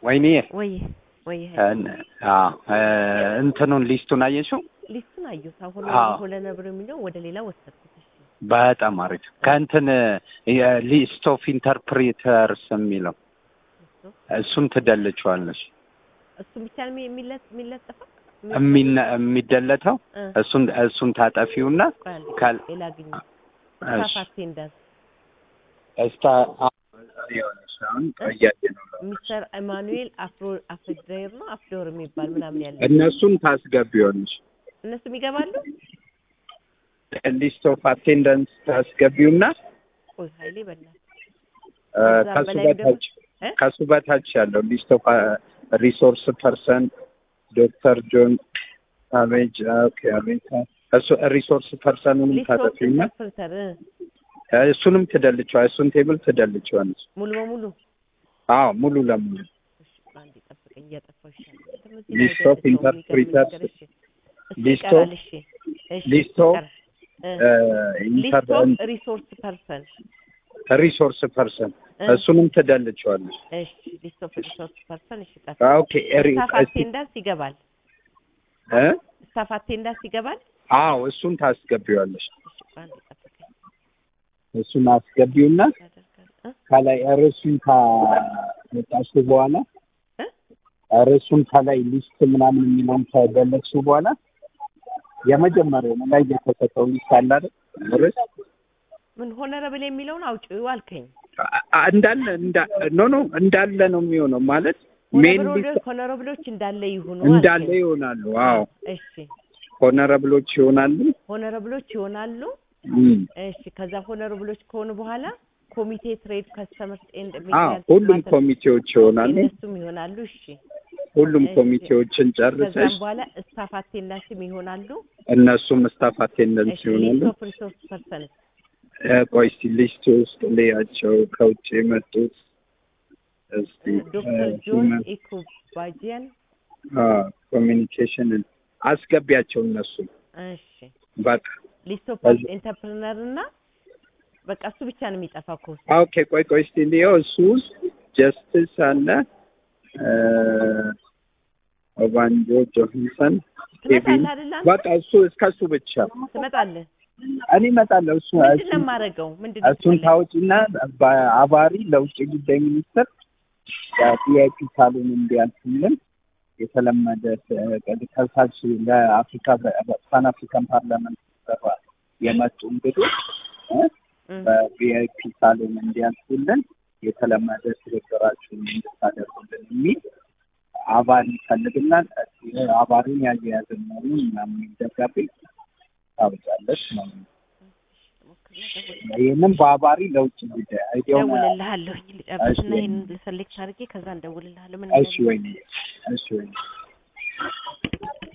ወይኔ ወይ ወይ እንትኑን ሊስቱን አየሽው? ሊስቱን አየሁት። አሁን አዎ። ሆለ ነብር የሚለው ወደ ሌላ ወሰድኩት። እሺ በጣም አሪፍ ከእንትን ሊስት ኦፍ ኢንተርፕሪተርስ የሚለው እሱ እሱን ትደልችዋለሽ። እሱ ብቻ ነው የሚለ- የሚለጠፈው የሚነ- የሚደለተው እ፣ እሱን እሱን ታጠፊውና ቆይ አንዴ፣ ካል- ሌላ ግኝ እሺ፣ ስታፍ አቴንዳንስ እስታ ይኸውልሽ አሁን እያየ ነው ሚስተር ኢማኑኤል አፍሮ አፍዴር ነው አፍዶር የሚባል ምናምን ያለ እነሱን ታስገቢዋለሽ። እነሱም ይገባሉ። ሊስት ኦፍ አቴንደንስ ታስገቢውና ቆይ ኃይሌ በላት እ፣ ከዛ ከሱ በላይ ደግሞ- በታች እ? ከሱ በታች ያለው ሊስት ኦፍ ሪሶርስ ፐርሰን ዶክተር ጆን አቤጅ ኦኬ አቤታ እሱ ሪሶርስ ፐርሰኑንም ሊስት ኦፍ ታጠፊውና ኢንተርፕሬተር እ፣ እሱንም ትደልቸዋ እሱን ቴብል ትደልቸዋለች። ሙሉ በሙሉ አዎ ሙሉ ለሙሉ እሺ፣ አንዴ ጠብቀኝ፣ እያጠፋሁ ይሻላል። ትምህርት ቤት ሊስት ኦፍ አይደለም፣ ኢንተርፕሪተርስ የሚገርም ነገር። እሺ፣ እሱ ሊስት ይቀራል። ኦፍ- እሺ፣ እሺ፣ ሊስት ኦፍ ይቀራል። እ፣ ሊስት ኦፍ ሪሶርስ ፐርሰን ሪሶርስ ፐርሰን እ፣ እሱንም ትደልቸዋለች። እሺ፣ ሊስት ኦፍ ሪሶርስ ፐርሰን እሺ፣ ቀር ኦኬ ሪ- ስታፍ እስቲ- አቴንዳንስ ይገባል። እ? ስታፍ አቴንዳንስ ይገባል። አዎ እሱን ታስገቢዋለሽ። እሺ፣ አንዴ ጠብቀኝ፣ እሱን አስገቢውና ያደርጋል እ ከላይ ርዕሱን ካወጣሽ በኋላ እ? ርዕሱን ከላይ ሊስት ምናምን የሚለውን ከገለጽሽ በኋላ የመጀመሪያው ላይ የተሰጠው ሊስት አለ አይደል? ርዕስ ምን ሆነረብል የሚለውን አውጪው አልከኝ። አ- አ- እንዳለ እንዳ- ኖ ኖ እንዳለ ነው የሚሆነው ማለት ሜን ሊስት ሆነረብሎች እንዳለ ይሁኑ እንዳለ አልከኝ። ይሆናሉ። አዎ እሺ ሆነረብሎች ይሆናሉ። ሆነረብሎች ይሆናሉ። እም። እሺ ከዛ ሆነረብሎች ከሆኑ በኋላ ኮሚቴ ትሬድ ከስተመርስ ኤንድ አዎ ሁሉም ኮሚቴዎች ይሆናሉ። እነሱም ይሆናሉ። እሺ ሁሉም እሺ። ኮሚቴዎችን ከዛም ጨርሰሽ በኋላ ስታፍ አቴንዳንስም ይሆናሉ። እነሱም ስታፍ አቴንደንስ እሺ ይሆናሉ። ሊስት ኦፍ ሪሶርስ ፐርሰን እ፣ ቆይ እስቲ ሊስት ውስጥ ልያቸው ከውጭ የመጡት እስቲ ዶክተር ጆን ኢኩባጂያን ኮሚኒኬሽንን አስገቢያቸው እነሱ እሺ በቃ ሊስት ኦፍ ከዚ- ኢንተርፕረነር እና በቃ እሱ ብቻ ነው የሚጠፋው ከውስጥ ኦኬ ቆይ ቆይ እስቲ እንየው እሱ ውስጥ ጀስትስ አለ እ፣ ኦባንጆ ጆንሰን ኬቪን ትመጣለህ አይደል አንተ? በቃ እሱ እስከ እሱ ብቻ ትመጣለህ እኔ እመጣለሁ እሱ ምንድን እሱ- ነው የማደርገው ምንድን ነው እሱን የምትፈልገው? ታውጪና በአባሪ ለውጭ ጉዳይ ሚኒስትር የቪአይፒ ሳሎን እንዲያልፍልን የተለመደ ከሳች ለአፍሪካ ፓን አፍሪካን ፓርላመንት ስብሰባ የመጡ እንግዶች እ፣ እም፣ በቪአይፒ ሳሎን እንዲያልፉልን የተለመደ ትብብራችሁን እንድታደርጉልን የሚል አባሪ ይፈልግና አባሪን ያያያዝን ነው ምናምን ደብዳቤ ታውጫለሽ ነው። ይህንም በአባሪ ለውጭ ጉዳይ አይዲያውን እደውልልሃለሁኝ ልጨርስና እሺ። ይሄንን ልሰሌክት አድርጌ ከዛ እንደውልልሃለሁ ምን እሺ ወይ እሺ ወይ